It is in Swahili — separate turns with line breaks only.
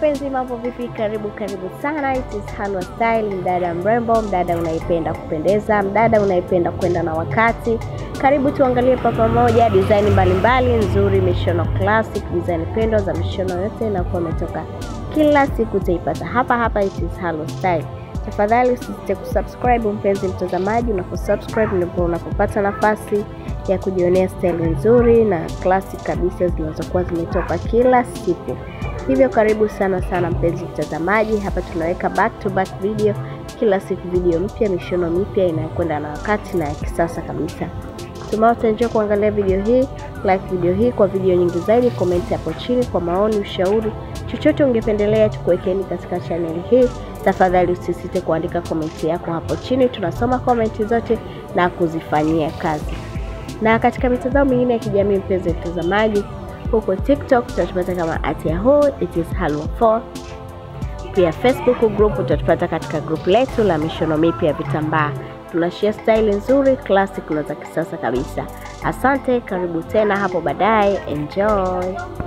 mpenzi, mambo vipi? Karibu karibu sana, it is Halwa Style. Mdada mrembo, mdada unaipenda kupendeza, mdada unaipenda kwenda na wakati. Karibu tuangalie kwa pamoja design mbalimbali nzuri, mishono classic, design pendo za mishono yote inakuwa imetoka kila siku, utaipata hapa hapa, it is Halwa Style. Tafadhali usisite kusubscribe mpenzi mtazamaji, unaposubscribe ndipo unapopata nafasi ya kujionea style nzuri na classic kabisa zinazokuwa zimetoka kila siku. Hivyo karibu sana sana mpenzi mtazamaji, hapa tunaweka back to back video kila siku, video mpya, mishono mipya inayokwenda na wakati na ya kisasa kabisa. Tumao utaenjoy kuangalia video hii, like video hii kwa video nyingi zaidi, comment hapo chini kwa maoni, ushauri, chochote ungependelea tukuwekeni katika channel hii. Tafadhali usisite kuandika komenti yako hapo chini, tunasoma komenti zote na kuzifanyia kazi. Na katika mitandao mingine ya kijamii, mpenzi mtazamaji, huko TikTok utatupata kama at yahoo it is halwa4. Pia Facebook group utatupata katika group letu la mishono mipya ya vitambaa. Tunashare style nzuri classic na za kisasa kabisa. Asante, karibu tena hapo baadaye, enjoy.